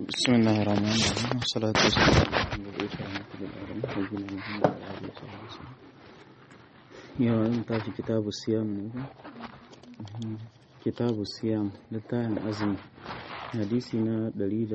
بسم الله الرحمن الرحيم والصلاة والسلام على المبعوث رحمة للعالمين نبينا محمد وعلى آله وصحبه وسلم yau an tashi kitabu siyam ne ba kitabu siyam littafin azumi hadisi na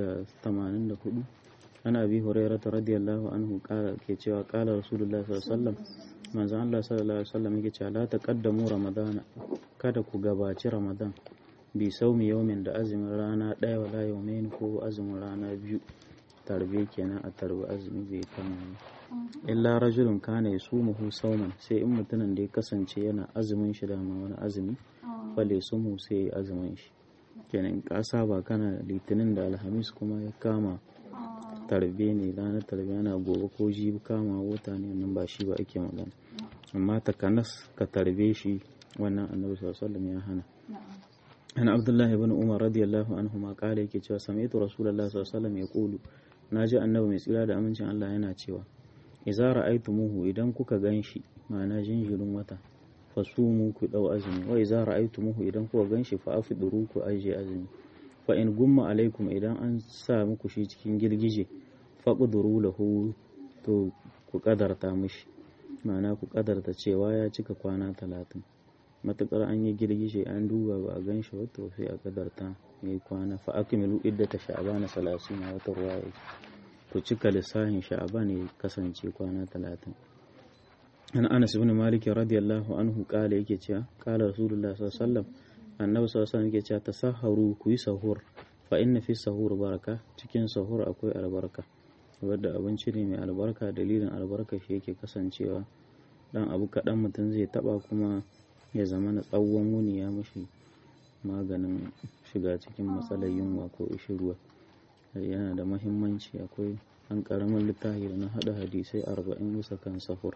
184 ana abi hurairah radiyallahu anhu kala ke cewa kala rasulullah sallallahu alaihi wasallam manzo Allah sallallahu alaihi wasallam yake cewa la taqaddamu ramadana kada ku gabaci ramadan bi saumi yaumin da azumin rana ɗaya wala yaumain ko azumin rana biyu tarbe kenan a tarbi azumi bai kama illa rajulun kana yasumuhu sauman sai in mutumin da ya kasance yana azumin shi da wani azumi fale sumu sai ya azumin shi kenan ka saba kana litinin da alhamis kuma ya kama tarbe ne ranar tarbe yana gobe ko jibi kama wata ne nan ba shi ba ake magana amma takanas ka tarbe shi wannan annabi sallallahu alaihi wasallam ya hana an abdullahi ibn umar radiyallahu anhu ma kala yake cewa sami'tu rasulullahi sallallahu alaihi wasallam yaqulu naji annabi mai tsira da amincin Allah yana cewa idza ra'aytumuhu idan kuka ganshi ma'ana jinjirin wata fasumu ku dau azumi wa idza ra'aytumuhu idan kuka ganshi fa afduru ku aje azumi fa in gumma alaikum idan an sa muku shi cikin girgije faqduru lahu to ku kadarta mishi ma'ana ku kadarta cewa ya cika kwana talatin matukar an yi girgije an duba ba a gan shi wato sai a kadarta ya yi kwana fa akmilu iddata sha'bana salasina wata ruwa ku cika lissafin sha'ban ya kasance kwana talatin an anas ibn malik radiyallahu anhu kala yake cewa kala rasulullah sallallahu alaihi wasallam annabi sallallahu alaihi wasallam yake cewa tasahharu ku yi sahur fa inna fi sahur baraka cikin sahur akwai albarka wadda abinci ne mai albarka dalilin albarka shi yake kasancewa dan abu kaɗan mutum zai taba kuma ya zama na tsawon wuni ya mashi maganin shiga cikin matsalar yunwa ko ruwa yana da mahimmanci akwai an karamin littafi da na hada hadisai arba'in bisa kan sahur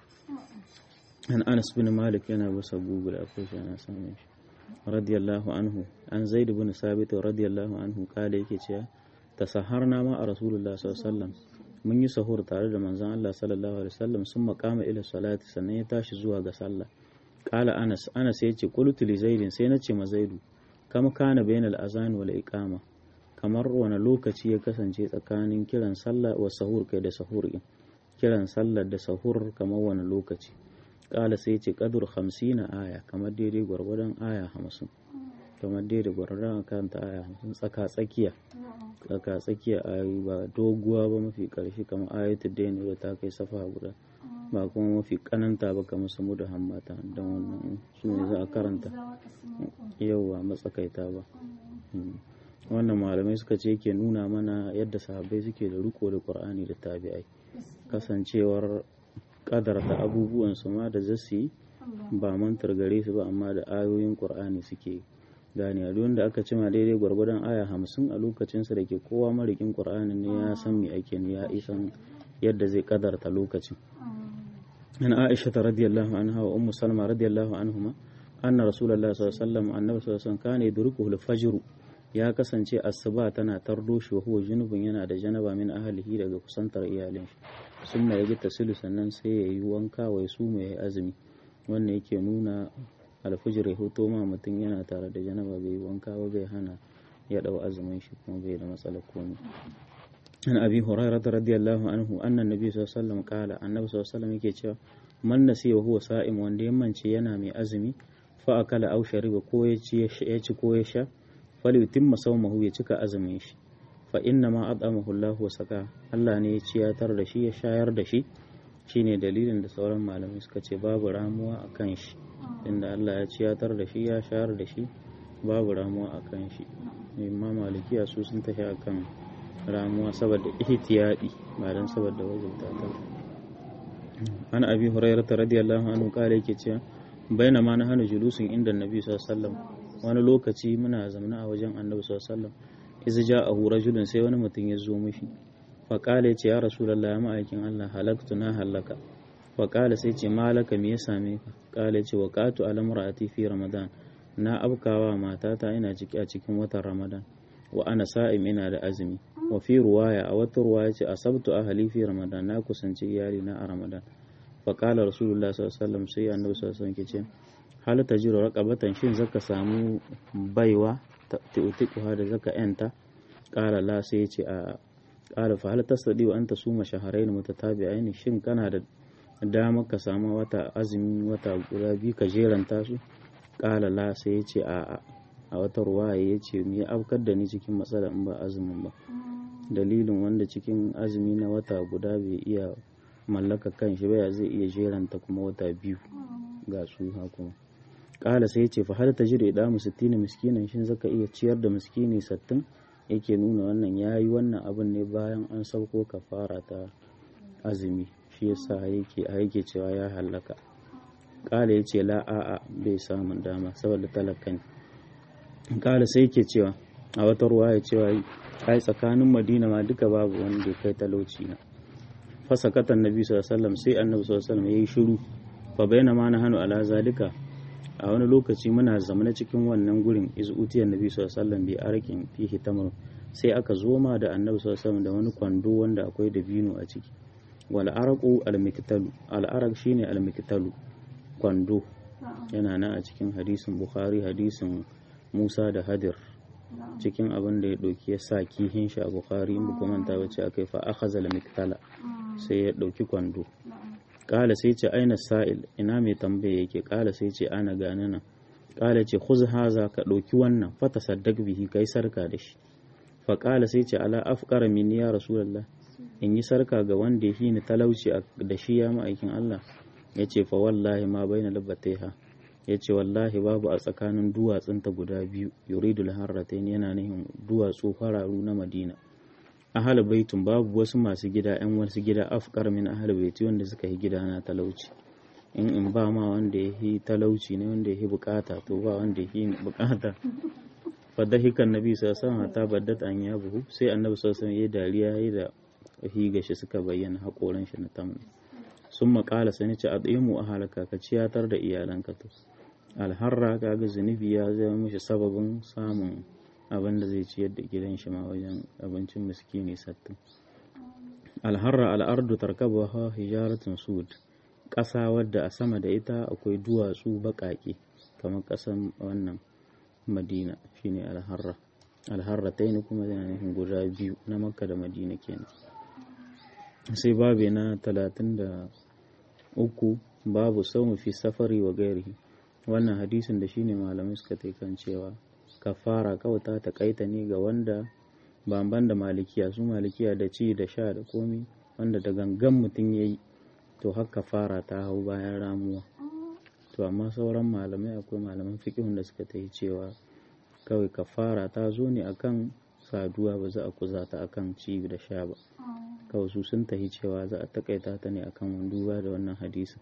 an anas bin malik yana bisa google akwai shi ana samun shi radiyallahu anhu an zaid bin sabit radiyallahu anhu kala yake cewa tasaharna ma a rasulullah sallallahu alaihi wasallam mun yi sahur tare da manzon Allah sallallahu alaihi wasallam sun makama ila salati sannan ya tashi zuwa ga sallah kala anas anas ya ce qultu li zaidin sai na ce ma zaidu kama kana bainal azan wal iqama kamar wani lokaci ya kasance tsakanin kiran sallah wa sahur kai da sahur din kiran sallah da sahur kamar wani lokaci kala sai ce qadur 50 aya kamar daidai gwargwadon aya 50 kamar daidai gwargwadon kanta aya 50 tsaka tsakiya tsaka tsakiya ayoyi ba doguwa ba mafi karshe kamar ayatul daini da ta kai safa guda ba kuma mafi kananta ba kamar samu da hammata don wannan su ne za a karanta yauwa matsakaita ba wannan malamai suka ce ke nuna mana yadda sahabbai suke da riko da qur'ani da tabi'ai kasancewar kadar da abubuwan su ma da zasu yi ba mantar gare su ba amma da ayoyin qur'ani suke gane a da aka cima daidai gwargwadon aya hamsin a lokacinsa da ke kowa marikin qur'ani ne ya san me ake ne ya isan yadda zai kadarta lokacin an aisha ta radiyallahu anha wa ummu salma radiyallahu anhuma anna rasulullahi sallallahu alaihi wasallam annabi sallallahu alaihi wasallam kana yudrikuhu al-fajr ya kasance asuba tana tardo shi wa huwa junubun yana da janaba min ahlihi daga kusantar iyalin shi sun mai yaji tasilu sannan sai ya yi wanka wai su mai azumi wannan yake nuna alfijir ya hoto ma mutum yana tare da janaba bai yi wanka ba bai hana ya dau azumin shi kuma bai da matsalar komai an abi hurairah radiyallahu anhu anna nabi sallallahu alaihi wasallam qala annabi sallallahu alaihi wasallam yake cewa man nasiya wa huwa sa'im wanda ya mance yana mai azumi fa akala aw shariba ko ya ci ya ci ko ya sha falyutimma sawmahu ya cika azumin shi fa inna ma at'amahu Allahu wa saka Allah ne ya ciyatar da shi ya shayar da shi shine dalilin da sauran malamai suka ce babu ramuwa akan shi inda Allah ya ciyatar da shi ya shayar da shi babu ramuwa akan shi imma malikiya su sun tafi akan ramuwa saboda ihtiyadi ba dan saboda wajibta ta an abi hurairah radiyallahu anhu kare yake cewa bainama na hana julusin inda annabi sallallahu alaihi wasallam wani lokaci muna zamna a wajen annabi sallallahu alaihi wasallam iza ja'ahu rajulun sai wani mutum ya zo mishi fa qala yace ya rasulullahi ya ma'aikin Allah halaktu na halaka fa qala sai ce malaka me ya same ka qala yace waqatu ala mar'ati fi ramadan na abkawa matata ina ciki a cikin watan ramadan wa ana sa'im ina da azumi wa fi ruwaya a wata ruwaya ce asabtu ahli fi ramadan na kusanci iyali na a ramadan fa qala rasulullahi sallallahu alaihi wasallam sai annabi sallallahu alaihi wasallam ke ce hal tajiru raqabatan shin zaka samu baiwa tu'tiquha da zaka yanta qala la sai ce a qala fa hal tastadi wa anta suma shahrayn mutatabi'ain shin kana da dama ka samu wata azumi wata guda biyu ka jeranta su qala la sai ya ce a'a a wata ruwaya ya ce me afkar da ni cikin matsala in ba azumin ba dalilin wanda cikin azumi na wata guda bai iya mallaka kan shi ba zai iya jeranta kuma wata biyu ga su kuma kala sai ce fa hal tajri da mu 60 miskinan shin zaka iya ciyar da miskini 60 yake nuna wannan yayi wannan abin ne bayan an sauko kafara ta azumi shi yasa yake yake cewa ya halaka kala yace la a'a bai samun dama saboda talakan kala sai yake cewa a wata ruwa ya cewa ai tsakanin madina ma duka babu wanda kai talauci na fasakatan nabi sallallahu alaihi wasallam sai annabi sallallahu alaihi wasallam yayi shiru fa bayyana ma na hanu ala zalika a wani lokaci muna zamana cikin wannan gurin iz utiyar nabi sallallahu alaihi wasallam bi arakin fihi tamr sai aka zo ma da annabi sallallahu alaihi wasallam da wani kwando wanda akwai dabino a ciki wal araqu al miktalu al araq shine al miktalu kwando yana nan a cikin hadisin bukhari hadisin musa da hadir cikin abin da ya ɗauki ya sa kihin shi a bukhari in ba manta ba ce akai fa akhadha al miktala sai ya ɗauki kwando kala sai ce aina sa'il ina mai tambaya yake kala sai ce ana gane nan kala ce khuz haza ka ɗauki wannan fata saddaq bihi kai sarka da shi fa kala sai ce ala afqara min ya rasulullah in yi sarka ga wanda yake ni talauci da shi ya ma'aikin Allah yace fa wallahi ma baina labbataiha yace wallahi babu a tsakanin duwatsunta guda biyu yuridul harratain yana nihin duwatsu fararu na Madina ahal baitun babu wasu masu gida yan wasu gida afkar min ahal baiti wanda suka yi gida na talauci in in ba ma wanda ya yi talauci ne wanda ya yi bukata to ba wanda ya yi bukata fadahikan nabi sallallahu alaihi ta baddat an ya buhu sai annabi sallallahu alaihi ya dariya yayi da higa shi suka bayyana hakoran shi na tamna sun makala sai ce a mu a halaka ka ciyatar da iyalanka to alharra kaga zunubi ya zama mishi sababin samun abin da zai ciyar da gidan shi ma wajen abincin miskini sattin alharra al'ardu tarkabaha hijaratun sud ƙasa wadda a sama da ita akwai duwatsu baƙaƙe kamar ƙasan wannan madina shine alharra alharra ta yi kuma yana nufin guda biyu na makka da madina kenan sai babu na talatin da uku babu sau fi safari wa gairi wannan hadisin da shine malamai suka kan cewa kafara kawai ta takaita ne ga wanda bamban da malikiya su malikiya da ci da sha da komi wanda da gangan mutum ya yi to har kafara ta hau bayan ramuwa to amma sauran malamai akwai malaman fiƙihun da suka ta yi cewa kawai kafara ta zo ne akan saduwa ba za a kuza ta akan ci da sha ba kawai su sun tahi cewa za a takaita ta ne akan duba da wannan hadisin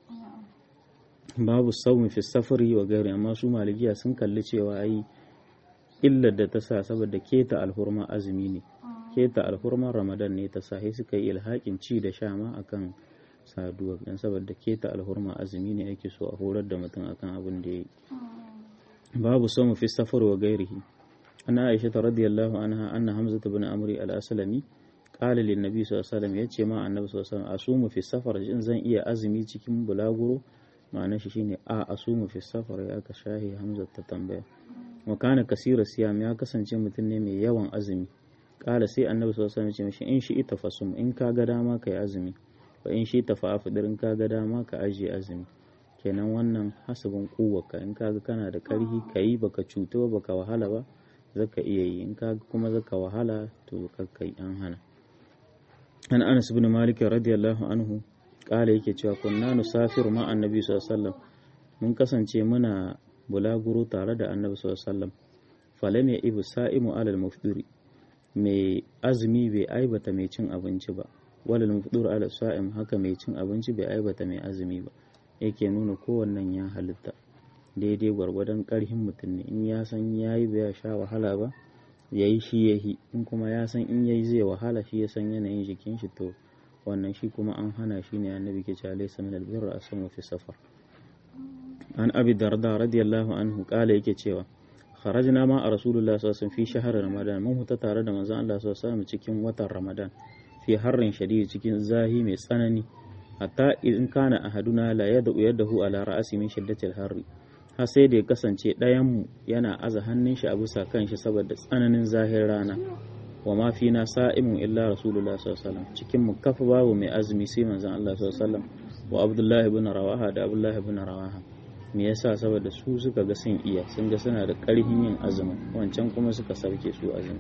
babu saumi fi safari wa gari amma su malikiya sun kalli cewa ai illar da ta sa saboda keta alhurma azumi ne keta alhurman ramadan ne ta sa suka yi ilhakin ci da sha ma akan saduwa dan saboda keta alhurma azumi ne ake so a horar da mutum akan abin da ya yi babu saumi fi safar wa gairihi ana aisha ta radiyallahu anha anna hamza ibn amri al-aslami qala lin nabi sallallahu alaihi wasallam yace ma annabi sallallahu alaihi wasallam asumu fi safar in zan iya azumi cikin bulaguro ma'anar shi shine a asumu fi safar ya aka shahi hamza ta tambaya wa kana kasira siyam ya kasance mutum ne mai yawan azumi kala sai annabi sallallahu alaihi wasallam ya ce in shi ita fasum in ka ga dama ka yi azumi wa in shi ta fa'afidir in ka ga dama ka ajiye azumi kenan wannan hasabin kuwaka in ka ga kana da karhi ka yi baka cuta ba baka wahala ba zaka iya yi in ka kuma zaka wahala to ka yi an hana an anas ibn malik radiyallahu anhu kala yake cewa kunna nusafiru ma annabi sallallahu alaihi wasallam mun kasance muna bulaguro tare da annabi sallallahu alaihi wasallam falam ya ibu sa'imu alal mufdiri mai azumi bai aibata mai cin abinci ba walal mufdur alal sa'im haka mai cin abinci bai aibata mai azumi ba yake nuna kowannen ya halitta daidai gwargwadon karhin mutum ne in ya san yayi bai sha wahala ba yayi shi yahi in kuma ya san in yayi zai wahala shi ya san yanayin jikin shi to wannan shi kuma an hana shi ne annabi ke cewa laysa min albirra asamu fi safar an abi darda radiyallahu anhu kala yake cewa kharajna ma a rasulullah sallallahu alaihi fi shahar ramadan mun huta tare da manzon Allah sallallahu alaihi wasallam cikin watan ramadan fi harrin shadid cikin zahi mai tsanani hatta in kana ahaduna la yad'u yadahu ala ra'si min shiddatil harri har sai da ya kasance ɗayan mu yana aza hannun shi a bisa kan shi saboda tsananin zahir rana wa ma fina sa'imun illa rasulullah sallallahu alaihi wasallam cikin mu kafa babu mai azumi sai manzon Allah sallallahu alaihi wasallam wa abdullahi ibn rawaha da abdullahi ibn rawaha me yasa saboda su suka ga sun iya sun ga suna da ƙarfin yin azumi wancan kuma suka sauke su azumi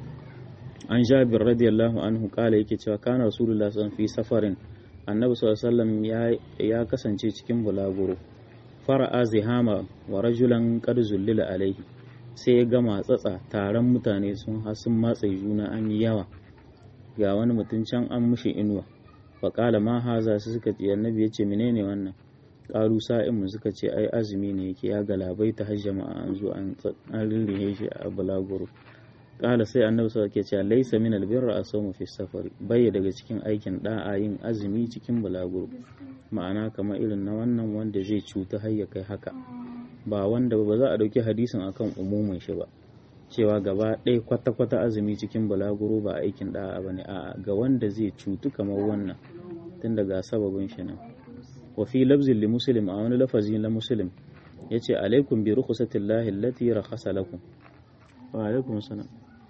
an jabir radiyallahu anhu kala yake cewa kana rasulullah sallallahu fi safarin annabi sallallahu alaihi wasallam ya kasance cikin bulaguro fara'a zihama wa rajulan qad zullila alaihi sai ya gama tsatsa taron mutane sun sun matsa juna an yi yawa ga wani mutum can an mushi inuwa faƙala ma haza su suka ce annabi ya ce menene wannan ƙaru sa'in mu suka ce ai azumi ne yake ya galabai ta har jama'a an zo an rirrihe shi a bulaguro ƙala sai annabi sa ke cewa laisa min albirra asawmu fi safari bai daga cikin aikin da'a yin azumi cikin bulaguro ma'ana kamar irin na wannan wanda zai cuta har ya kai haka ba wanda ba za a ɗauki hadisin akan umumin shi ba cewa gaba ɗaya kwata-kwata azumi cikin balaguro ba aikin ɗa'a ba ne a ga wanda zai cutu kamar wannan tun daga sababin shi nan wa fi labzin li muslim a wani lafazi na muslim ya ce alaikum bi rukhsatillahi allati rakhasa lakum wa alaikum salam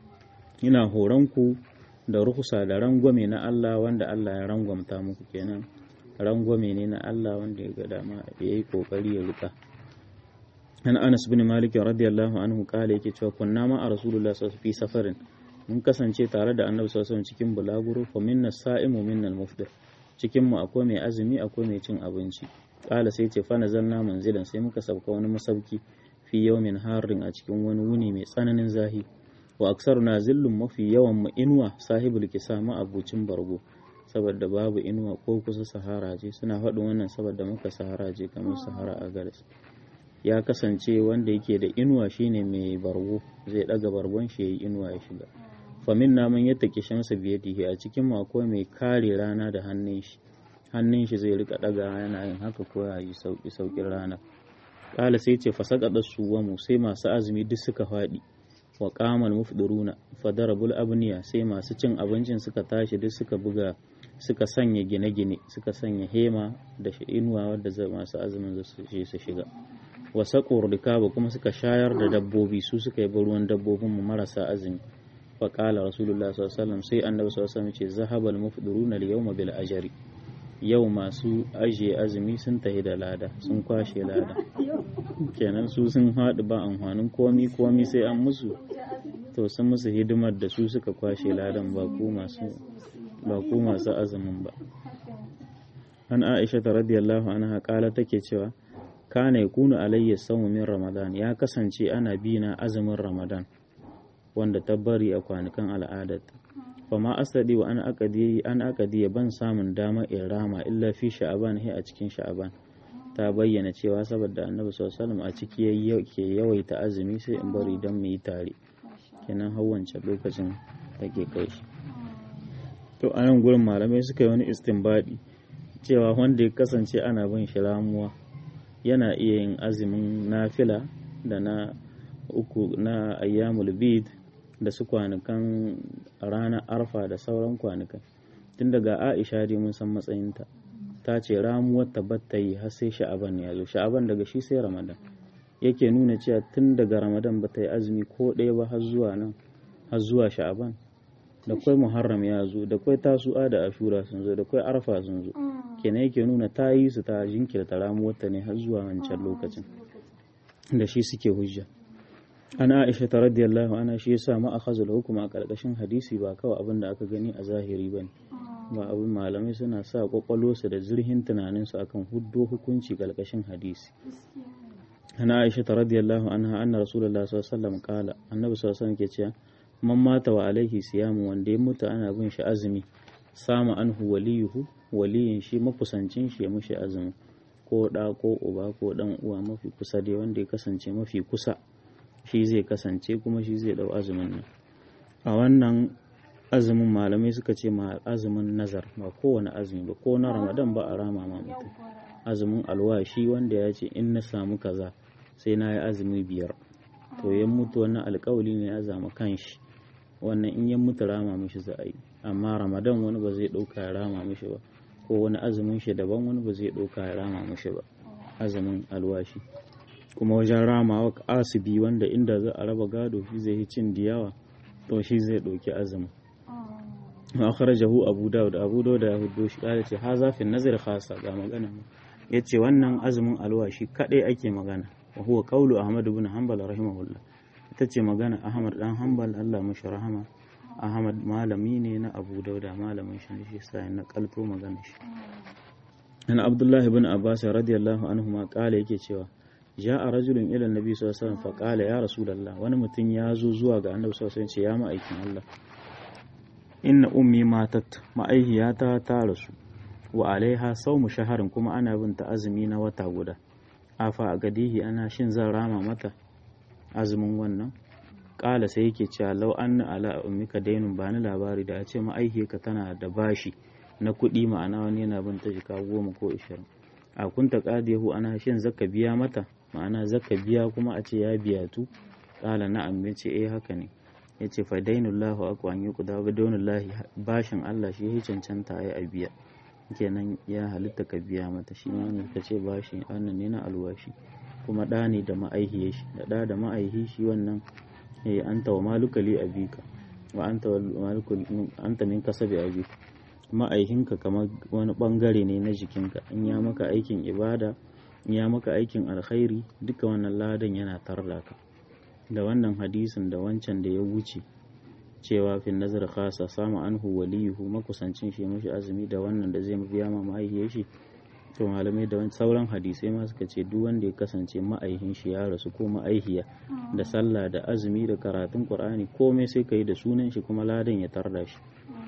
ina horon ku da rukhsa da rangwame na Allah wanda Allah ya rangwamta muku kenan rangwame ne na Allah wanda ya ga dama yayi kokari ya rika an anas bin malik radiyallahu anhu kala yake cewa kunna ma a rasulullah sallallahu fi safarin mun kasance tare da annabi sallallahu cikin bulaguro fa minna sa'imu minna al-mufdir cikin mu akwai mai azumi akwai mai cin abinci kala sai ce fa nazalna manzilan sai muka sauka wani masauki fi yawmin harin a cikin wani wuni mai tsananin zahi wa aksaruna zillun mafi yawan mu inuwa sahibul kisama abucin bargo saboda babu inuwa ko kusa sahara ce suna faɗin wannan saboda muka sahara ce kamar sahara a garis ya kasance wanda yake da inuwa shine mai bargo zai daga bargon shi yayi inuwa ya shiga famin naman ya take shamsa biyadihi a cikin mako mai kare rana da hannun shi hannun shi zai rika daga yana yin haka ko ya yi sauki saukin rana kala sai ce fasaqada suwamu sai masu azumi duk suka faɗi wa qamal mufdiruna fadarabul abniya sai masu cin abincin suka tashi duk suka buga suka sanya gine-gine suka sanya hema da inuwa wadda masu azumin su shiga wasa rikaba kuma suka shayar da dabbobi su suka yi ruwan dabbobin mu marasa azumi fa qala rasulullah sallallahu alaihi wasallam sai annabi sallallahu alaihi wasallam ce zahabal mufdiruna al yawma bil ajri yau masu ajiye azumi sun tahi da lada sun kwashe lada kenan su sun haɗu ba amfanin komi komi sai an musu to sun musu hidimar da su suka kwashe ladan ba ku masu ba ku masu azumin ba an aisha ta radiyallahu anha kala take cewa kana yakunu alayya sawmu min ramadan ya kasance ana bi na azumin ramadan wanda ta bari a kwanukan al'adat fa ma asadi wa an aqadi an aqadi ban samun dama in rama illa fi sha'aban he a cikin sha'aban ta bayyana cewa saboda annabi sallallahu alaihi wasallam a ciki yake yawaita azumi sai in bari dan mu yi tare kenan har wancan lokacin take kai shi to a nan gurin malamai suka yi wani istinbadi cewa wanda ya kasance ana bin shi ramuwa yana iya yin azumin nafila da na uku na ayyamul bid da su kwanukan ranar arfa da sauran kwanukan tun daga aisha dai mun san matsayinta ta ce ramuwar tabbata yi har sai sha'aban ya zo sha'aban daga shi sai ramadan yake nuna cewa tun daga ramadan ba ta yi azumi ko ɗaya ba har zuwa nan har zuwa sha'aban da kwai muharram ya zo da kwai tasu'a da ashura sun zo da kwai arfa sun zo kenan yake nuna ta yi su ta jinkirta ramuwarta ne har zuwa wancan lokacin da shi suke hujja ana aisha ta radiyallahu ana shi yasa ma akhazul hukuma a karkashin hadisi ba kawai abin da aka gani a zahiri bane ba abin malamai suna sa kwakwalwarsu da zurhin tunaninsu akan huddo hukunci karkashin hadisi ana aisha ta radiyallahu anha anna rasulullahi sallallahu alaihi wasallam kala annabi sallallahu alaihi wasallam ke cewa man mata wa alaihi siyamu wanda ya mutu ana bin shi azumi sama anhu waliyuhu waliyin shi makusancin shi ya mushi azumi ko da ko uba ko dan uwa mafi kusa dai wanda ya kasance mafi kusa shi zai kasance kuma shi zai dau azumin nan a wannan azumin malamai suka ce ma azumin nazar ba kowane azumi ba ko na ramadan ba a rama ma mutum azumin alwashi wanda ya ce in na samu kaza sai na yi azumi biyar to ya mutu wannan alkawali ne ya zama kanshi wannan in ya mutu rama mishi za a yi amma ramadan wani ba zai ɗauka ya rama mishi ba ko wani azumin shi daban wani ba zai ɗauka ya rama mishi ba azumin alwashi kuma wajen ramawa asibi wanda inda za a raba gado shi zai yi cin diyawa to shi zai ɗauki azumi wa akhrajahu abu dawud abu dawud ya huddo shi kala ce haza fi nazar khasa ga magana yace wannan azumin alwashi kadai ake magana wa huwa qawlu ahmad ibn hanbal rahimahullah ita ce magana ahmad dan hanbal Allah mashi rahama ahmad malami ne na abu dauda malamin shi ne shi sai na kalto magana shi an abdullah ibn abbas radiyallahu anhu ma kala yake cewa ja'a rajulun ila annabi sallallahu alaihi wasallam fa qala ya rasulullah wani mutum ya zo zuwa ga annabi sallallahu alaihi wasallam ce ya ma'aikin Allah inna ummi matat ma'aihiyata ta rasu wa alaiha saumu shaharin kuma ana bin ta azumi na wata guda afa a gadihi ana shin zan rama mata azumin wannan kala sai yake cewa lau anna ala ummika dainun ba ni labari da a ce ma'aihiyarka tana da bashi na kuɗi ma'ana wani yana bin ta jika goma ko ishirin a kunta qadiyahu ana shin zaka biya mata ma'ana zaka biya kuma a ce ya biya tu kala na'am yace eh haka ne ya ce fa dainullahu akwa an yi kuda ba daunullahi bashin Allah shi ya cancanta ya a biya kenan ya halitta ka biya mata shi ma wanda ka ce bashi wannan ne na alwashi kuma ɗa ne da ma'aihiye shi da ɗa da ma'aihi shi wannan eh anta wa maluka li abika wa anta maluka anta min kasabi abika ma'aihinka kamar wani bangare ne na jikinka in ya maka aikin ibada in ya maka aikin alkhairi duka wannan ladan yana tarda ka da wannan hadisin da wancan da ya wuce cewa fin nazar khasa samu anhu waliyuhu makusancin shi mashi azumi da wannan da zai biya ma ma'aihiyar shi to malamai da sauran hadisai ma suka ce duk wanda ya kasance ma'aihin shi ya rasu ko ma'aihiya da sallah da azumi da karatun qur'ani komai sai kai da sunan shi kuma ladan ya tarda shi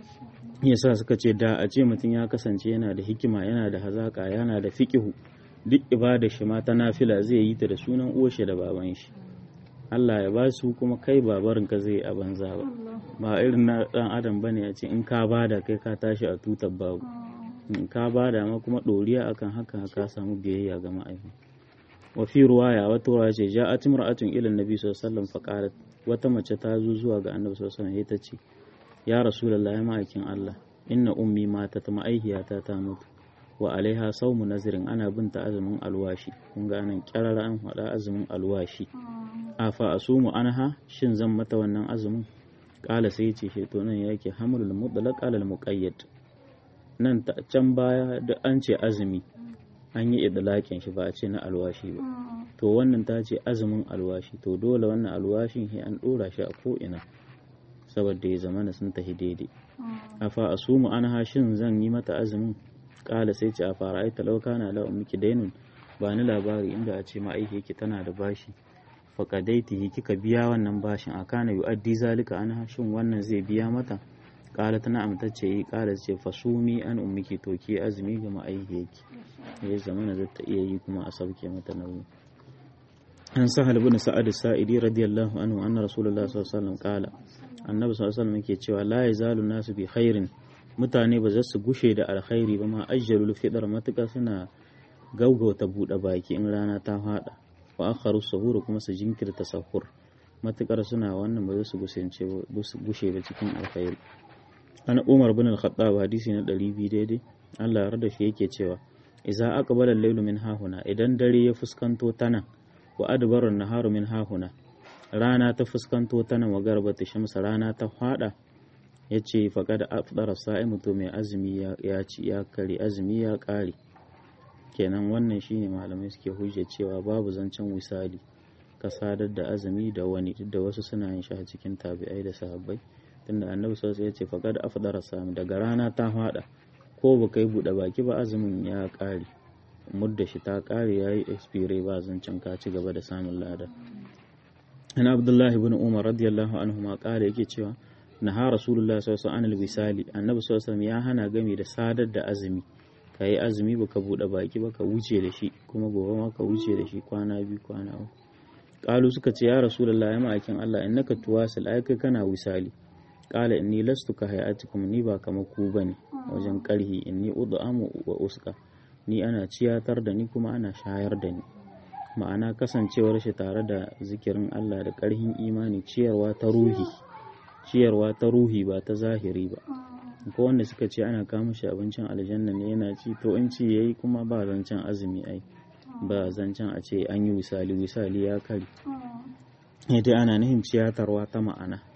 yasa suka ce da a ce mutum ya kasance yana da hikima yana da hazaka yana da fiqihu duk ibada shi ma ta nafila zai yi ta da sunan uwar shi da baban shi Allah ya ba su kuma kai babarin ka zai a banza ba ba irin na dan adam bane ya ce in ka bada kai ka tashi a tutar babu in ka bada ma kuma doriya akan haka ka samu biyayya ga ma'aifi wa fi ruwaya wata ruwaya ce ja'at imra'atun ila annabi sallallahu alaihi wasallam faqalat wata mace ta zo zuwa ga annabi sallallahu alaihi wasallam ita ce ya rasulullahi ya ma'aikin Allah inna ummi mata ta ma'aihiyata ta mutu wa alaiha saumu nazirin ana binta azumin alwashi kun ga nan kyarara an faɗa azumin alwashi afa asumu anha shin zan mata wannan azumin kala sai ce shi to nan yake hamlul mutlaq alal muqayyad nan ta can baya da an ce azumi an yi idlaqin shi ba a ce na alwashi ba to wannan ta ce azumin alwashi to dole wannan alwashin shi an dora shi a ko ina saboda ya zamana sun tafi daidai afa asumu anha shin zan yi mata azumin kala sai ce a fara aita lauka na la ummiki dainun ba ni labari inda a ce ma'aiki yake tana da bashi faƙadaitihi kika biya wannan bashin a kana yu'addi zalika an shin wannan zai biya mata ƙala tana amtacce yi ƙala ce fasumi an ummiki to ke azumi ga ma'aiki yake ya zama na zata iya yi kuma a sauke mata nauyi an sahal bin sa'ad sa'idi radiyallahu anhu anna rasulullahi sallallahu alaihi wasallam qala annabi sallallahu alaihi wasallam yake cewa la yazalu nasu bi khairin mutane ba za su gushe da alkhairi ba ma ajjalul fidar matuƙa suna gaugauta buɗe baki in rana ta faɗa wa akharu sahur kuma su jinkirta sahur matukar suna wannan ba za su gushe ba cikin alkhairi an umar bin al-khattab hadisi na 200 daidai Allah ya da shi yake cewa idza aqbala al-laylu min hahuna idan dare ya fuskanto ta nan wa adbara an-naharu min hahuna rana ta fuskanto ta nan wa garbata shamsa rana ta fada yace faqad afdara sa'imu to mai azumi ya ci ya kare azumi ya kare kenan wannan shine malamai suke hujja cewa babu zancen wisali ka sadar da azumi da wani duk da wasu suna yin shi a cikin tabi'ai da sahabbai tunda annabi sallallahu alaihi wasallam ya ce faqad afdara sami daga rana ta fada ko ba kai bude baki ba azumin ya kare mudda shi ta kare yayi expire ba zancen ka ci gaba da samun lada an abdullahi ibn umar radiyallahu anhu ma kare yake cewa naha rasulullah sallallahu alaihi wasallam wisali annabi sallallahu alaihi wasallam ya hana game da sadar da azumi ka yi azumi baka buɗe baki ba ka wuce da shi kuma gobe ma ka wuce da shi kwana biyu kwana uku ƙalu suka ce ya rasulullah ya ma'aikin Allah in naka tuwasil ai kai kana wisali ƙala inni lastu ka hayatikum ni ba kamar ku bane wajen ƙarhi inni ud'amu wa uska ni ana ciyatar da ni kuma ana shayar da ni ma'ana kasancewar shi tare da zikirin Allah da ƙarhin imani ciyarwa ta ruhi ciyarwa ta ruhi ba ta zahiri ba ko wanda suka ce ana kama shi abincin aljanna ne yana ci to in ci yayi kuma ba zancen azumi ai ba zancen a ce an yi wisali wisali ya kari dai ana nihin ciyatarwa ta ma'ana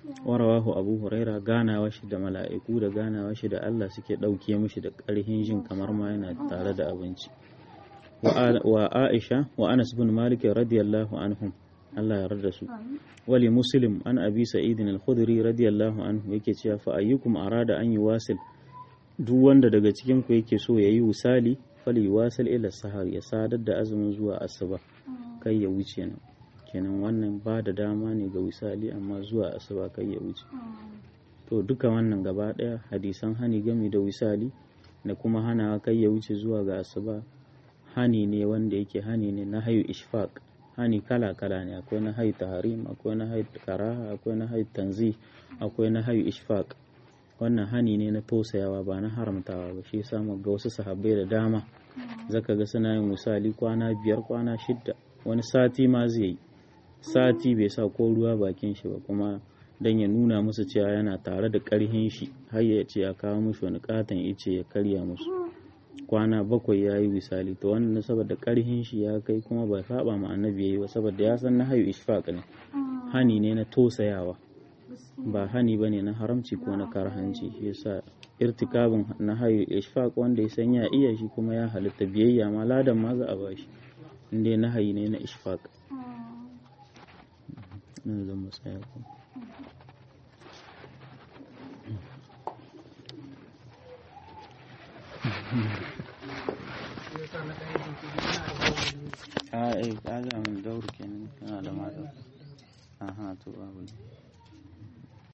warawahu abu huraira ganawa shi da mala'iku da ganawa shi da Allah suke ɗauke mishi da ƙarhin jin kamar ma yana tare da abinci wa aisha wa anas bin malik radiyallahu anhum Allah ya rada su wali muslim an abi sa'id al-khudri radiyallahu anhu yake cewa fa ayyukum arada an yuwasil duk wanda daga cikin ku yake so yayi wusali fali wasil ila sahar ya sadar da azumin zuwa asuba kai ya wuce nan kenan wannan ba da dama ne ga wisali amma zuwa asuba kai ya wuce to duka wannan gaba daya hadisan hani gami da wisali da kuma hana kai ya wuce zuwa ga asuba hani ne wanda yake hani ne na hayu ishfaq hani kala kala ne akwai na hayu tahrim akwai na hayu karaha akwai na hayu tanzi akwai na hayu ishfaq wannan hani ne na tausayawa ba na haramtawa ba shi yasa ga wasu sahabbai da dama zaka ga suna yin misali kwana biyar kwana shidda wani sati ma zai yi sati bai sa ko ruwa bakin shi ba kuma dan ya nuna musu cewa yana tare da karhin shi har ya ce ya kawo musu wani katon ice ya karya musu kwana bakwai ya yi misali to wannan saboda karhin shi ya kai kuma bai saba ma annabi yayi ba saboda ya san na hayu ishfaq ne hani ne na tosayawa ba hani bane na haramci ko na karhanci shi yasa irtikabin na hayu ishfaq wanda ya san ya iya shi kuma ya halitta biyayya ma ladan ma za a bashi inda na hayi ne na ishfaq nan zan musaya ko a eh kaga mun daur kenan kana da mata aha to babu